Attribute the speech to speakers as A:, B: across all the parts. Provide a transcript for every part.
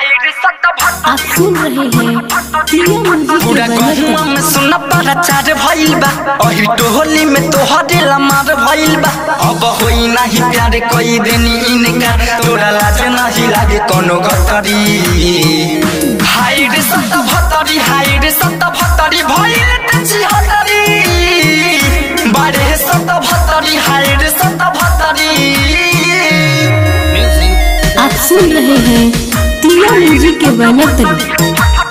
A: आप सुन रहे हैं प्रिया म्यूजिक
B: पूरा
A: के बैनर
B: गहुआ में सुन प्रचार भइल बा अही टोहली में तोहरे लमार भइल बा अब होई नाही प्यार कई देनी इनका तोरा लाज नाही लागे कोनो गतरी हाय रे सत भतरी हाय रे सत भतरी भइल तची हतरी बारे सत भतरी हाय रे सत भतरी
A: आप सुन रहे हैं प्रिया म्यूजिक के बैनर तले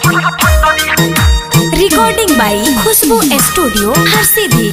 C: रिकॉर्डिंग बाई खुशबू स्टूडियो हर सीधी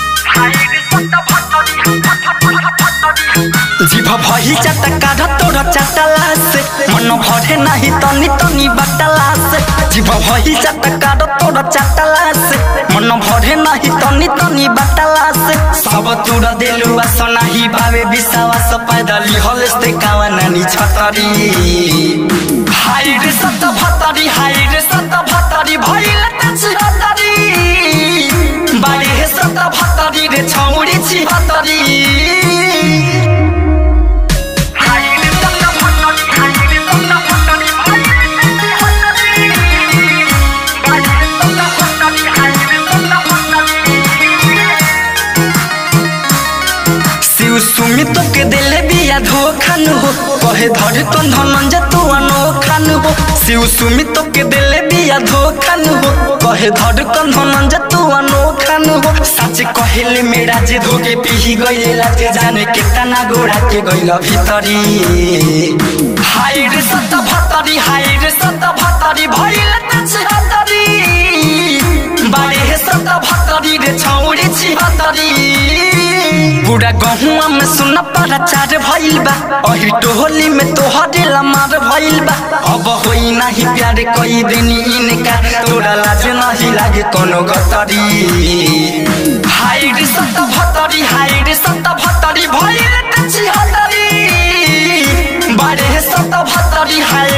B: जीभ भही चटका तोर चटला से मन भरे नाही तनी तनी बटला से जीभ भही चटका तोर चटला से मन भरे नाही तनी तनी बटला से सब तुर देलु बस नाही भावे विश्वास पैदली हलस्ते कावा नानी छतरी हाय रे सत भतरी हाय रे सत भतरी भइल त छतरी बारे हे सत भतरी रे छौरी छिहतरी शिव सुमित के दिले बिया धोखन हो कहे धर कन धनंज तू अनोखन हो शिव सुमित के दिले बिया धोखन हो कहे धर कन धनंज तू अनोखन हो सच कहले मेरा जे धोके पीही गइले लाते जाने केतना गोड़ा के गइल भीतरी हाय रे सत भतरी हाय रे सत भतरी भइल त छतरी बारे हे सत भतरी रे छौरी छिहतरी पूरा गहुआ में सुन प्रचार भइल बा अही टोहली में तोहरे लमार भइल बा अब होई नाही प्यार कई देनी इनका तोरा लाज नाही लागे कोनो गतरी हाय रे सत भतरी हाय रे सत भतरी भइल त छिहतरी बारे हे सत भतरी हाय